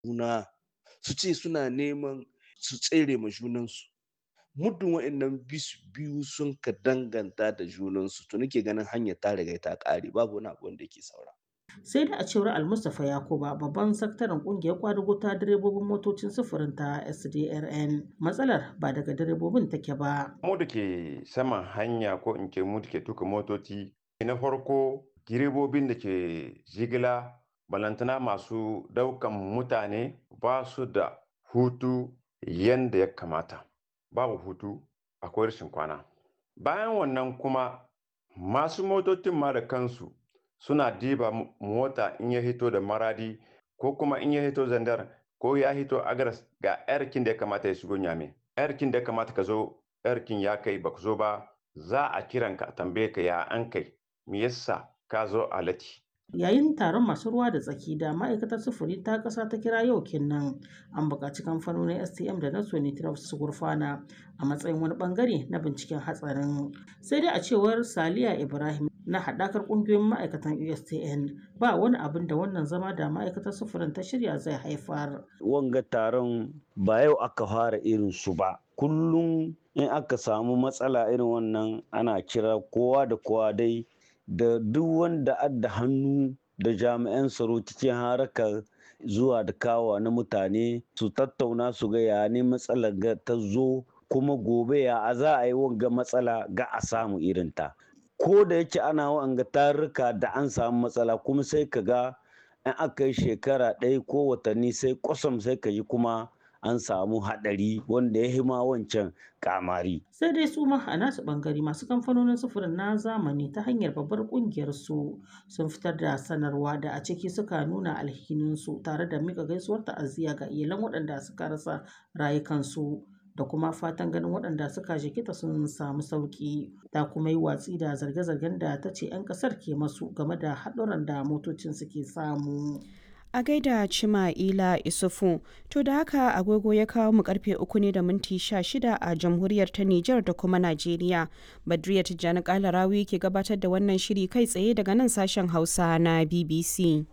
juna su ce suna neman su tsere ma junansu muddin wa'annan biyu sun ka danganta da junansu to nake ganin hanyar ta riga ta ƙare babu wani abu wanda yake saura sai da a cewar almustapha yakuba babban sakataren kungiyar kwadugo ta direbobin motocin sufurin ta sdrn matsalar ba daga direbobin take ba mu da ke saman hanya ko in ce mu da ke tuka motoci na farko direbobin da ke jigila balantana masu daukan mutane ba su da hutu yadda ya kamata babu hutu akwai rashin kwana bayan wannan kuma masu motocin ma da kansu suna diba mota in ya hito da maradi ko kuma in ya hito zandar ko ya hito agaras ga yarkin da ya kamata ya shigo nyame yarkin da ya kamata ka zo yarkin ya kai ba zo ba za a kiran ka a tambaye ka ya an kai me yasa ka zo a lati yayin taron masu ruwa da tsaki da ma'aikatar sufuri ta ƙasa ta kira yau kinnan an buƙaci kamfanonin stm da na sonitraf su gurfana a matsayin wani bangare na binciken hatsarin sai dai a cewar saliya ibrahim na haɗakar ƙungiyoyin ma'aikatan ustn ba wani abin da wannan zama da ma'aikatar sufurin ta shirya zai haifar wanga taron ba yau aka fara irin su ba kullum in aka samu matsala irin wannan ana kira kowa da kowa dai da duk wanda adda hannu da jami'an tsaro cikin harakar zuwa da kawa na mutane su tattauna su ga ya ne matsalar ga ta zo kuma gobe ya a za a yi wanga matsala ga a samu irinta ko da yake ana wanga tarurruka da an samu matsala kuma sai ka ga in aka yi shekara ɗaya ko watanni sai kwasam sai ka yi kuma an samu haɗari wanda ya hima wancan kamari. Sai dai su ma a nasu ɓangare masu kamfanonin sufurin na zamani ta hanyar babbar ƙungiyar su sun fitar da sanarwa da a ciki suka nuna alhininsu tare da mika gaisuwar ta'aziyya ga iyalan waɗanda suka rasa rayukansu da kuma fatan ganin waɗanda suka jikita sun samu sauƙi ta kuma yi watsi da zarge-zargen da ta ce 'yan ƙasar ke masu game da haɗuran da motocin suke samu. a gaida Cima'ila Isufu. To da haka agogo ya kawo mu karfe uku ne da minti sha shida a jamhuriyar ta Nijar da kuma Najeriya. Badriya Tijjani Kalarawi ke gabatar da wannan shiri kai tsaye daga nan sashen Hausa na BBC.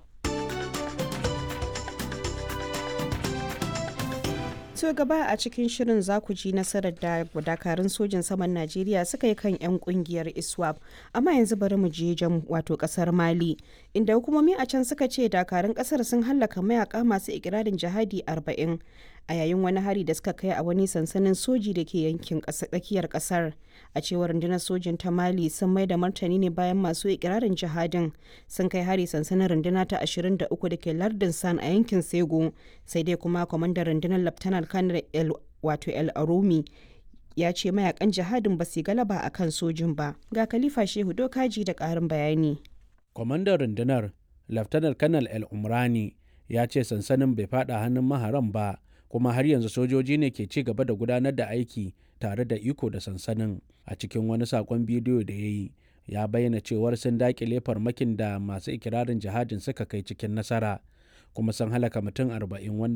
To gaba a cikin shirin za ku ji nasarar da dakarun sojin saman Najeriya suka yi kan 'yan kungiyar ISWAP. Amma yanzu bari mu je jam wato kasar Mali, inda hukumomi a can suka ce dakarun kasar sun hallaka mayaka masu ikirarin jihadi 40 a yayin wani hari da suka kai a wani sansanin soji da ke yankin tsakiyar kasar. A cewar rundunar sojin ta Mali sun mai da martani ne bayan masu ikirarin jihadin sun kai hari sansanin runduna ta 23 da ke lardin San a yankin Sego, sai dai kuma kwamandan rundunar Laftanar kanar el wato el arumi ya ce mayakan jihadin ba su galaba a kan sojin ba ga khalifa shehu dokaji da karin bayani kwamandan rundunar laftanar kanal el umrani ya ce sansanin bai fada hannun maharan ba kuma har yanzu sojoji ne ke ci gaba da gudanar da aiki tare da iko da sansanin a cikin wani sakon bidiyo da ya yi ya bayyana cewar sun dakile farmakin da masu ikirarin jihadin suka kai cikin nasara kuma sun halaka mutum arba'in wanda